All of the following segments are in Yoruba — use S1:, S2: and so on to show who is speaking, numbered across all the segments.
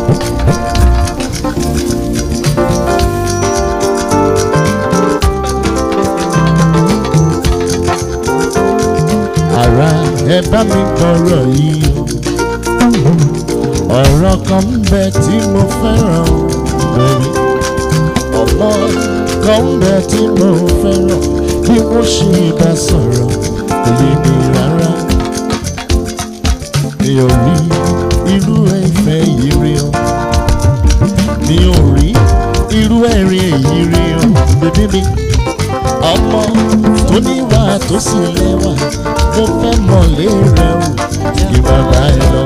S1: ara ẹ bá mi gbọ́rọ̀ yìí o ọ̀rọ̀ kan ń bẹ tí mo fẹ́ràn lórí ọmọ kan ń bẹ tí mo fẹ́ràn bí wọ́n ṣe bá sọ̀rọ̀ kò yé mi rárá mi ò rí irú ìfẹ́ yìí rí o mi ò rí irú ẹ̀rín èyí rí o bèbí mi ọmọ tó níwà tó sì lẹ́wà mo fẹ́ mọ̀lé rẹ o kí bàbá ẹ lọ.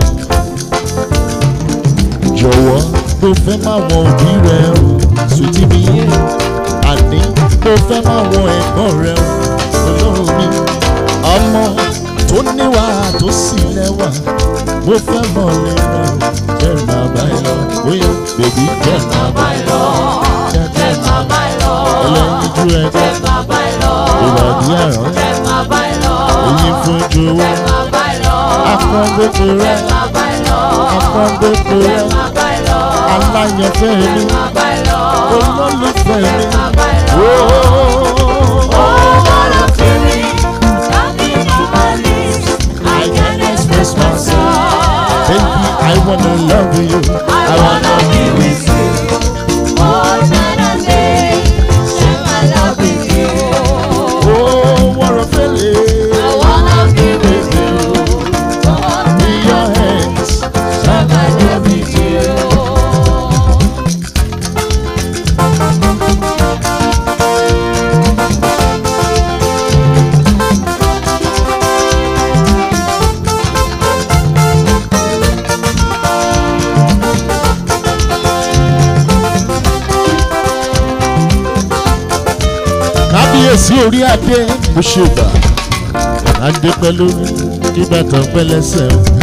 S1: jọ̀wọ́ mo fẹ́ máa wọn òbí rẹ o sùtì mi yé àní mo fẹ́ máa wọn ẹ̀gbọ́n rẹ o olóhùn mi. ọmọ tó níwà tó sì lẹ́wà mo fẹ́ mọ̀lé rẹ o jẹ́ bàbá ẹ lọ. bóyá bèbí jẹ́ bàbá ẹ lọ. jẹ́ bàbá ẹ lọ. ẹlẹ́yinjú ẹ jẹ́ ìbàdí àrán oyin fojú owó akọ́gbẹ́kọ rẹ akọ́gbẹ́kọ rẹ aláyẹ̀fẹ́ mi olólùfẹ́ mi ooo. I can express myself. Baby, I wanna love you. I wanna be with you. Oh, what a feeling. With you. In your hands. Shall I love with you? kábíyèsí orí adé mo ṣe gbà adé pẹ̀lú ìbátan pẹlẹsẹ̀ o.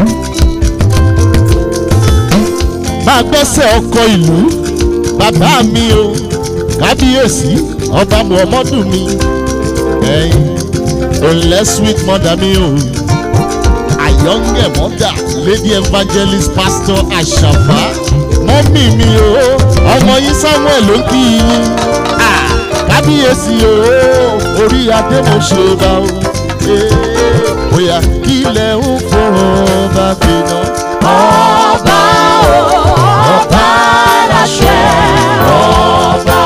S1: máa gbẹ́sẹ̀ ọkọ ìlú bàbá mi o kábíyèsí ọba muhammadu mi ẹ̀yin olè sweet mother mi o àyọ̀ǹgẹ̀ mọ́dà lady evangelist pastor àṣàfà mọ́mì mi o ọmọ yín samuel ló ń kí yín Ah, kábíyèsí o orí adé mo ṣe bá o Eh, bóyá kí ilẹ̀ ń fọ̀rọ̀ bá gbiná.
S2: Ọba o, ọba láṣẹ ọba.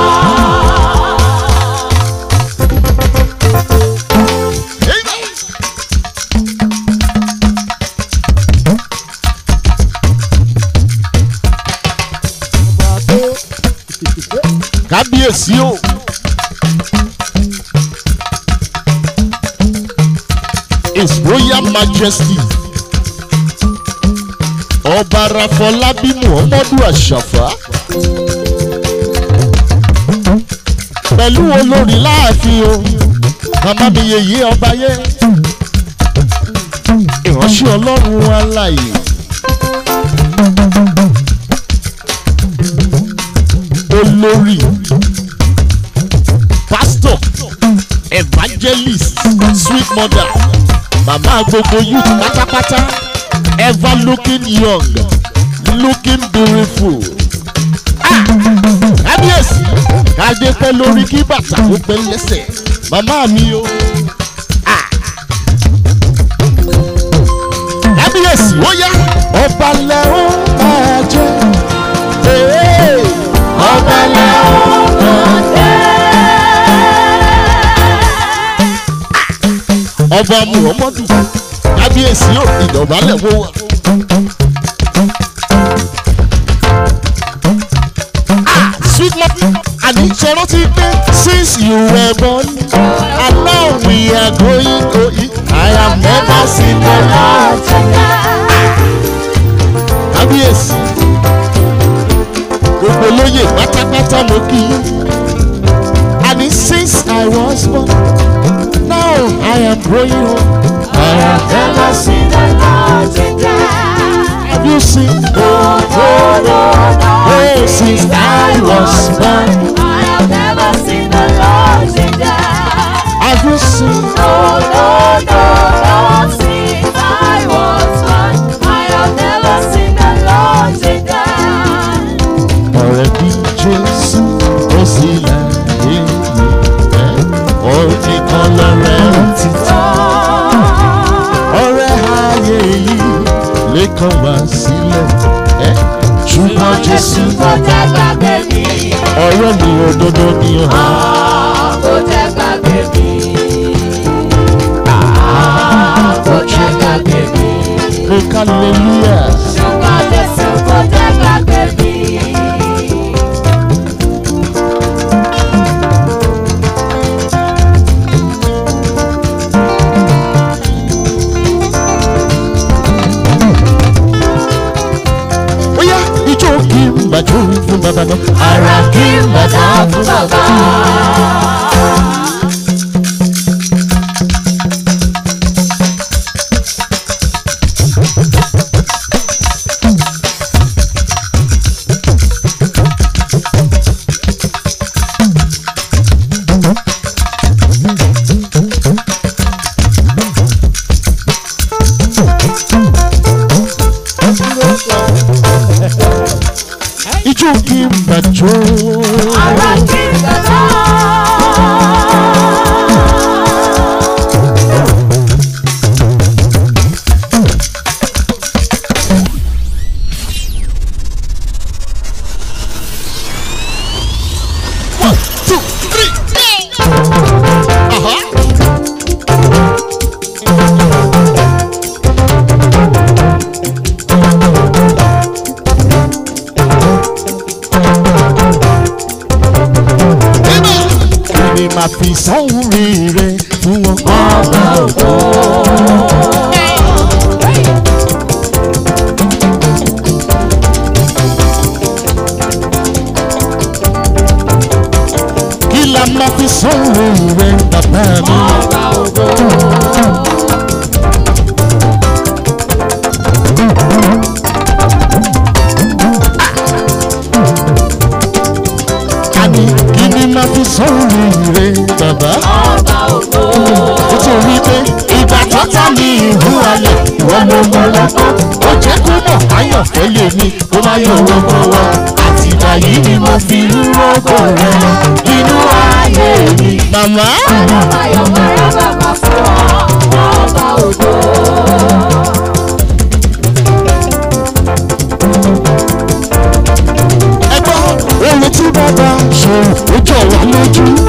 S1: kábíyèsí o. his royal majesty ọba rafọlábí muhammadu àṣàfà pẹ̀lú olórí láàfin o màmá mi yèyé ọba yẹ ìránṣẹ́ ọlọ́run alààyè. olórí pastor evangelist sweet mother màmá gbogbo youth pátápátá ever looking young looking beautiful. Ah! kábíyèsí káde pẹ́ lórí kí bàtà ó pẹ́ lẹ́sẹ̀ màmá mi o. Ah! kábíyèsí ó yá ọba lẹ́hún máa jẹ́. Hey! ọba lẹ́hún máa jẹ́. ọba muhammadu kábíyèsí ò ìdọ̀bálẹ̀ wó wà. Ah, sweet mother àní sọ̀rọ̀ ti pé since you were born and now we are going to eat I have never seen the Lord. kábíyèsí gbogbo lóye pátápátá mo kí i àní since I was born now I am growing old. I have never seen the Lord Have you seen? Oh, no, no, no. Oh, since I was born. Have you seen? Jésù.
S2: kò jẹ́ gbàgbé mi.
S1: ọ̀rẹ́ mi òdodo ni o.
S2: Ah, kò jẹ́ gbàgbé mi. Ah, kò jẹ́ gbàgbé mi.
S1: mo hallelujah.
S2: ṣùgbọ́n Jésù kò jẹ́ gbàgbé mi.
S1: ó yá ijó kí n bàjọ́ fún bàbá náà.
S2: Ara kí n bàtà fún bàbá.
S1: ijó kí n bàjọ́.
S2: Ara kí n bàtà.
S1: one two three. Aha. Kí ni màá fi sọ́hún rí rẹ̀ fún wọn?
S2: Ọba ògo.
S1: Kí la máa fi sọ́hún rí rẹ̀ bàbá mi?
S2: Ọba ògo.
S1: Àní kí ni màá fi sọ́hún rí rẹ̀ bàbá?
S2: Ọba ògo.
S1: Ó ti rí pé ìgbà tó tá mi ìhú alẹ̀ ìwọ ló mọ lọ́gbọ́n. Ó jẹ́ kó mọ̀ ayọ̀fẹ́ lè ní kó má yọ owó wá. Àtìgbà yìí ni mo fi ń rọ́gọ̀ rẹ̀ inú ayé mi. Màmá.
S2: Ayọ̀ mara bàbá fún ọ. Ọba ògo.
S1: ẹgbọ́n ohun tí bàbá ṣe ó jọ wá lójú